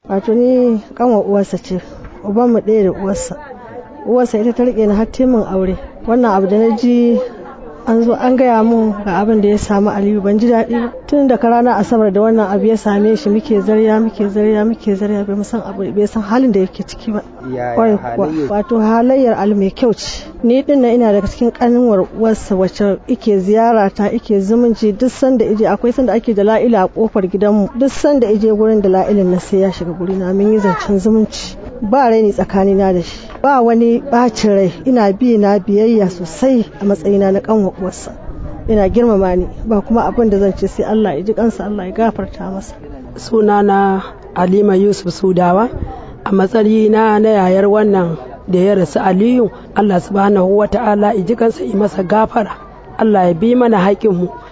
wato ni kanwa uwarsa ce uban mu ɗaya da uwarsa uwarsa ita ta rike ni har min aure wannan abu da na ji an zo an gaya mun ga abin da ya samu aliyu ban ji daɗi ba tun da ranar asabar da wannan abu ya same shi muke zarya muke zarya muke zarya bai san abu bai san halin da yake ciki ba kwarai kuwa wato halayyar ali mai kyau ce ni din na ina daga cikin kaninwar uwarsa wacce ike ziyara ta ike zumunci duk sanda ije akwai sanda ake da la'ila a kofar gidanmu duk sanda ije gurin da la'ilin na sai ya shiga guri na mun yi zancen zumunci ba raini tsakanina da shi ba wani bacin rai ina bi na biyayya sosai a matsayina na kanwa uwarsa ina girmama ni ba kuma abin da zan ce sai Allah ya ji kansa Allah ya gafarta masa sunana Halima Yusuf Sudawa a matsayina na yayar wannan da ya rasu Aliyu Allah subhanahu wa ta'ala ya ji kansa yi masa gafara Allah ya bi mana haƙinmu